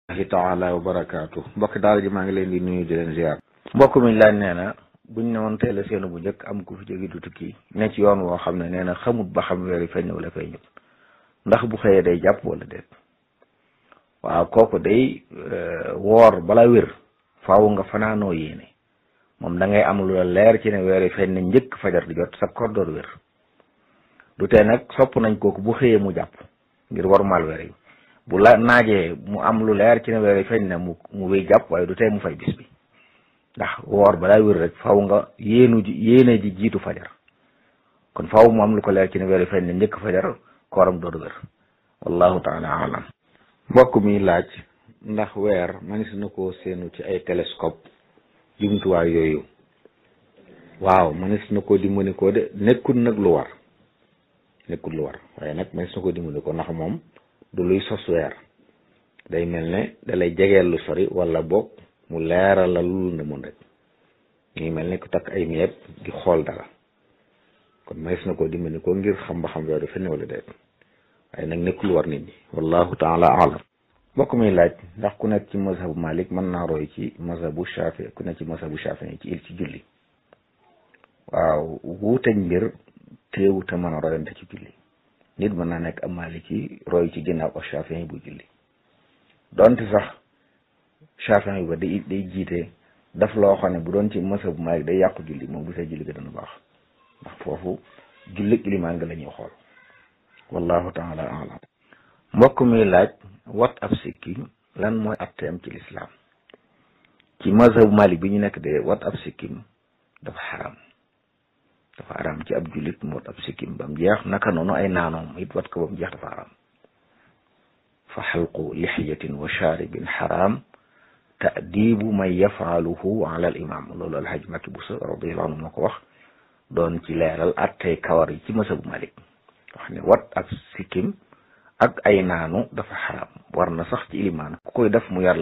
hi taala wa barakaatu mbokk daal ji maa ngi leen di nuyu di leen ziar mbokk mi laaj nee na buñ ne woon teel a seenu bu njëkk am ku fi jóge du tukki ne ci yoon woo xam ne nee na xamut ba xam weer yi feeñ wala feeñut ndax bu xëyee day jàpp wala déet waaw kooku day woor bala wér faaw nga fanaanoo yéene moom da ngay am lu la leer ci ne weer yi feeñ na njëkk fajar di jot sa koor door wér du tee nag sopp nañ kooku bu xëyee mu jàpp ngir warmaal weer yi bu la naajee mu am lu leer ci ne weer yi feeñ na mu mu wéy jàpp waaye du tee mu fay bis bi ndax woor balaa wér rek faw nga yéenu ji yéene ji jiitu fajar kon faw mu am lu ko leer ci ne weer yi feeñ na njëkk fajar kooram door wér wallahu taala alam mbokk mi laaj ndax weer manis na koo seenu ci ay télescope jumtuwaay yooyu waaw manis na koo dimbali ko de nekkul nag lu war nekkul lu war waaye nag manis na koo dimbali ko ndax moom du luy sos weer day mel ne dalay jegeel lu sori wala boog mu leeral la lu ne mun rek ngi mel ne ku takk ay miyeeb di xool dara kon manis na koo dimbali ko ngir xam ba xam weer du fenn wala déet waaye nag nekkul war nit ñi wallahu taala alam mbokk mi laaj ndax ku nekk ci mazhabu malik mën naa roy ci mazhabu shafi ku nekk ci mazhabu shafi ci il ci julli waaw wuuteñ mbir teewu te mën a royante ci julli nit mën naa nekk am maliki roy ci ginnaaw ak shafi bu julli donte sax shafi ba day day jiite daf loo xam ne bu doon ci mazhabu malik day yàqu julli moom bu see julli ga dana baax ndax foofu julli ilimaan nga la ñuy xool wallahu taala alam mbokk mi laaj wat ab sikkim lan mooy atteem ci lislaam ci mazhabu malik bi ñu nekk de wat ab sikkim dafa xaram dafa xaram ci ab jullit mu wat ab sikkim ba mu jeex naka noonu ay naanoom it wat ko ba mu jeex dafa xaram fa xalqu lixiyatin wa shaaribin xaram taadibu man yafaaluhu ala al imam loolu alhaj Makki Buso radiallahu anhu moo ko wax doon ci leeral attey kawar yi ci mazhabu malik wax ne wat ak sikkim ak ay naanu dafa xaram war na sax ci ilimaan ku koy def mu yar